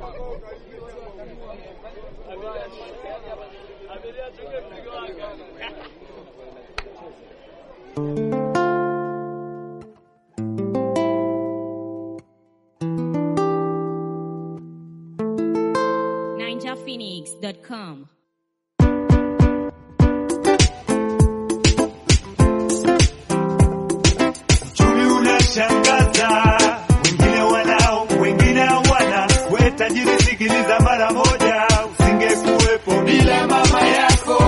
ninjaphoenix.com. Uchumi unashangaza, wengine wanao, wengine hawana. We tajiri, sikiliza mara moja, usingekuwepo bila mama yako.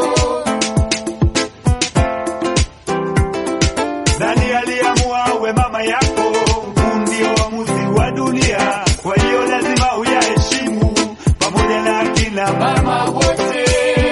Nani aliamua we mama yako? Huu ndio uamuzi wa dunia, kwa hiyo lazima uyaheshimu pamoja na akina mama wote.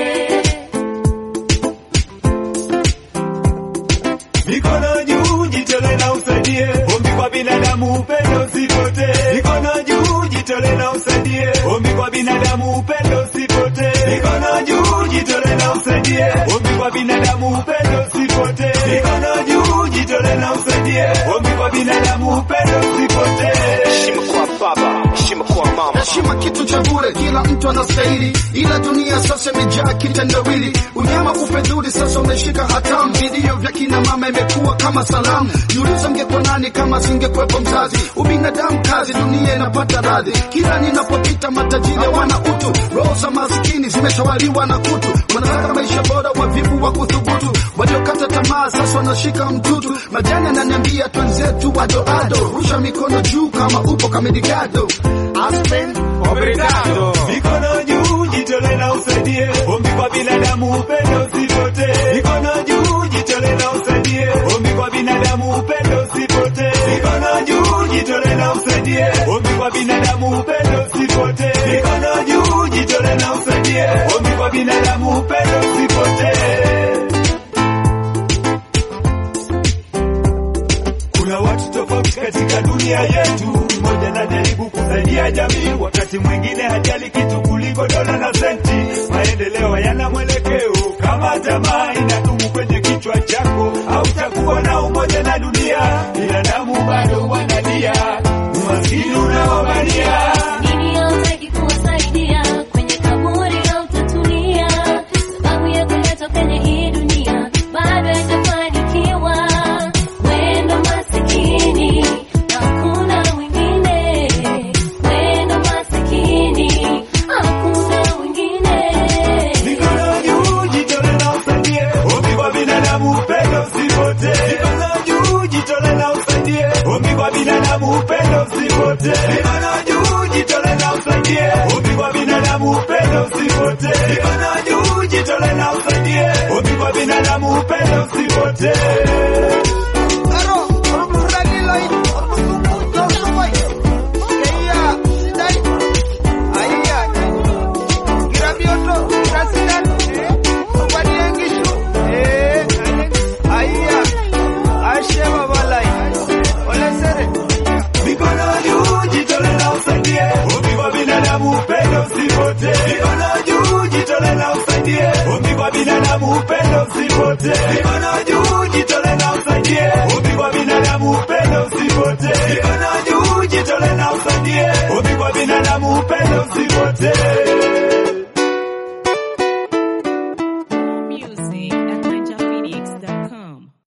Mikono juu, jitole na usaidie. Ombi kwa binadamu, upendo usipotee. Mikono juu, jitole na usaidie. Ombi kwa binadamu, upendo usipotee. Mikono juu, jitole na usaidie. Ombi kwa binadamu, upendo usipotee. Mikono juu, jitole na usaidie. Ombi kwa binadamu, upendo usipotee. heshima kwa baba, heshima kwa mama. heshima kitu cha bure, kila mtu anastahili, ila dunia sasa imejaa kitendawili. Unyama ufedhuli sasa umeshika hatamu, vilio vya kina mama imekuwa kama salamu. Niuliza mngekuwa nani kama singekuwepo mzazi? Ubinadamu kazi, dunia inapata radhi. Kila ninapopita matajiri wana utu, roho za masikini zimetawaliwa na kutu. Wanataka maisha bora, wavivu wa kuthubutu, waliokata tamaa sasa wanashika mtutu. Majani ananiambia twenzetu wadoado, rusha mikono juu kama upo kamedigado. Aspen, Obrigado. Mikono juu, jitole na usaidie. Ombi kwa binadamu, upendo usipotee. Mikono juu, jitole na usaidie. Ombi kwa binadamu, upendo usipotee. Mikono juu, jitole na usaidie. Ombi kwa binadamu, upendo usipotee. Mikono juu, jitole na usaidie. Ombi kwa binadamu, upendo usipotee. Kuna watu tofauti katika dunia yetu, mmoja anajaribu kusaidia jamii, wakati mwingine hajali kitu kuliko dola na senti. Maendeleo hayana mwelekeo, kama tamaa inadumu kwenye kichwa chako, hautakuwa na umoja na dunia. Binadamu bado wanalia, umaskini unawabania. Dini hautaki kuwasaidia kwenye kaburi hautatulia, sababu ya kuletwa kwenye hii dunia bado haijafanikiwa. Wendo masikini hakuna wengine, wendo masikini hakuna wengine. Mikono juu, jitole na usaidie. Ombi kwa binadamu, upendo usipotee. Mikono juu, jitole na usaidie. Ombi kwa binadamu, upendo usipotee. Mikono juu, jitole na usaidie. Ombi kwa binadamu, upendo usipotee. Mikono juu, jitole na usaidie. Ombi kwa binadamu, upendo usipotee.